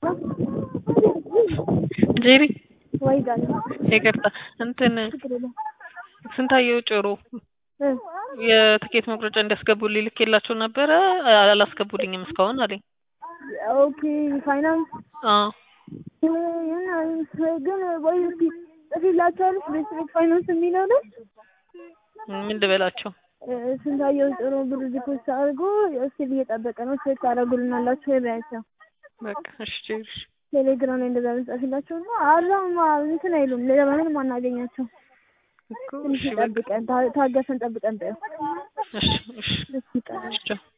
ጄሪ ወይ ጋር ይቅርታ እንትን ችግር የለም ስንታየው ጭሩ እ የትኬት መቁረጫ እንዲያስገቡልኝ ልኬላቸው ነበረ አላስገቡልኝም እስካሁን አለኝ። ኦኬ ፋይናንስ አዎ ግን ወይ እስኪ ጽፊላቸዋለች ቤት ፋይናንስ የሚለው ላይ ምን ልበላቸው? እ ስንታየው ጥሩ ብር ዲፖዚት አድርጎ እስኪ እየጠበቀ ነው ቼክ ታደርጉልናላችሁ ወይ በያቸው በቃ እሺ ጄሪ ቴሌግራም ላይ እንደዛ ብንጽፍላቸው እና አላማ እንትን አይሉም ለማንም አናገኛቸው እኮ ትንሽ እሺ በቃ ጠብቀን ታ- ታገሰን ጠብቀን በይው እሺ እሺ እሺ ይቀራል እሺ ቻው።